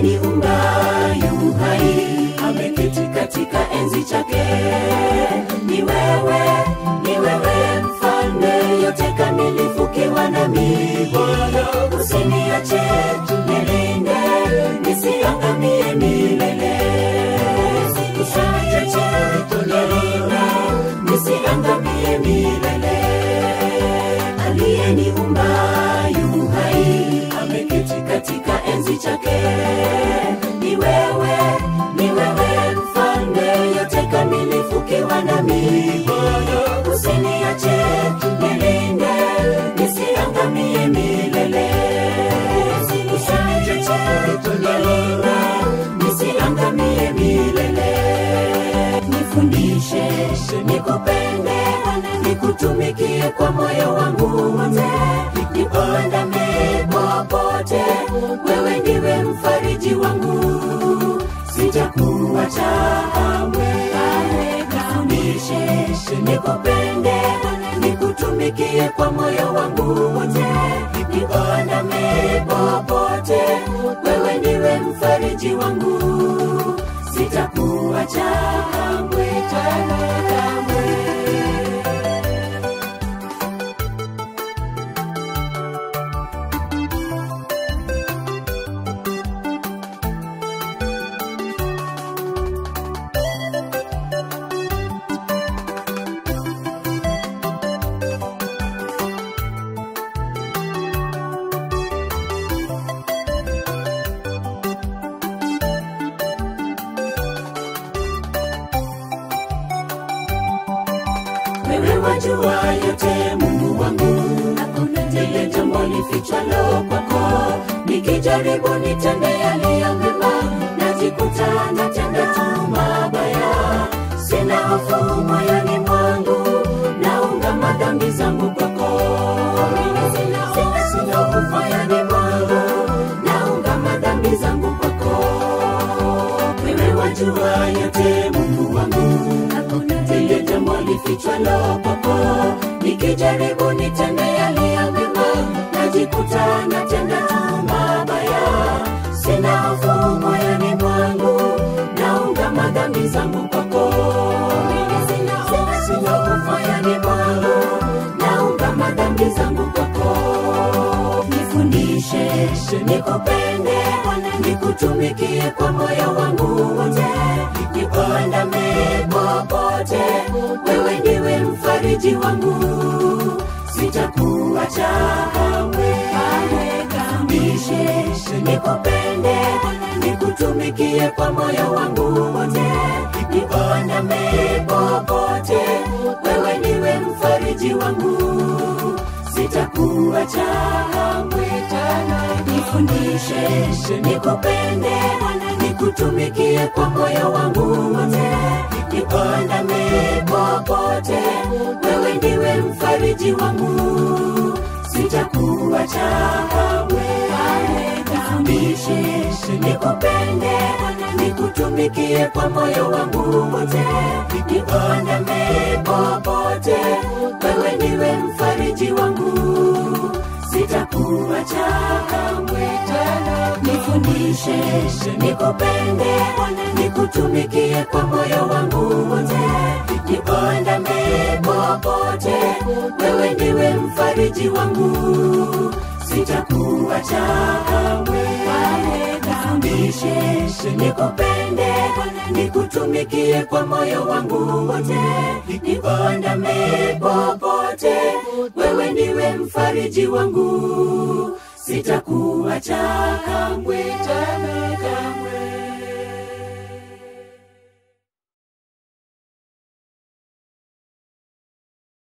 aliyeniumba yu hai ameketi katika enzi chake ni wewe ni wewe mfalme yote kamilifu kiwa nami bwana usiniache nilinde nisiangamie milele usiniache nilinde nisiangamie milele aliyeniumba yu hai ameketi katika enzi chake ni wewe ni wewe mfalme yote kamilifu kiwa nami Bwana usiniache nilinde nisiangamie milele usiniache nilinde nisiangamie milele nifundishe nikupende nikutumikie kwa moyo wangu wote nikuandame popote wewe ndiwe mfariji wangu sitakuacha kamwe nifundishe nikupende nikutumikie kwa moyo wangu wote nikuandame popote wewe ndiwe mfariji wangu sitakuacha kamwe tena kamwe wewe wajua yote mungu wangu hakuna lile jambo lifichwalo kwako nikijaribu nitende yaliyo mema najikuta natenda tu mabaya sina hofu moyoni mwangu naunga madhambi zangu kwako Sina- sina hofu moyoni mwangu naunga madhambi zangu kwako wewe wajua yote mungu wangu lile jambo lifichwalo kwako nikijaribu nitende yaliyo mema najikuta natenda tu mabaya sina hofu moyoni mwangu naunga madhambi zangu kwako Sina- sina- sina hofu moyoni mwangu naunga madhambi zangu kwako nifundishe nikupende nikutumikie kwa moyo wangu wote nikuandame popote wewe ndiwe mfariji wangu sitakuacha kamwe nifundishe nikupende nikutumikie kwa moyo wangu wote nikuandame popote wewe ndiwe mfariji wangu sitakuacha kamwe tena nifundishe nikupende nikutumikie kwa moyo wangu wote nikuandame popote wewe ndiwe mfariji wangu sitakuacha kamwe nifundishe nikupende nikutumikie kwa moyo wangu wote nikuandame popote wewe ndiwe mfariji wangu sitakuacha kamwe tena nifundishe nikupende nikutumikie kwa moyo wangu wote nikuandame popote wewe ndiwe mfariji wangu sitakuacha kamwe nifundishe nikupende nikutumikie kwa moyo wangu wote nikuandame popote wewe ndiwe mfariji wangu sitakuacha kamwe tena kamwe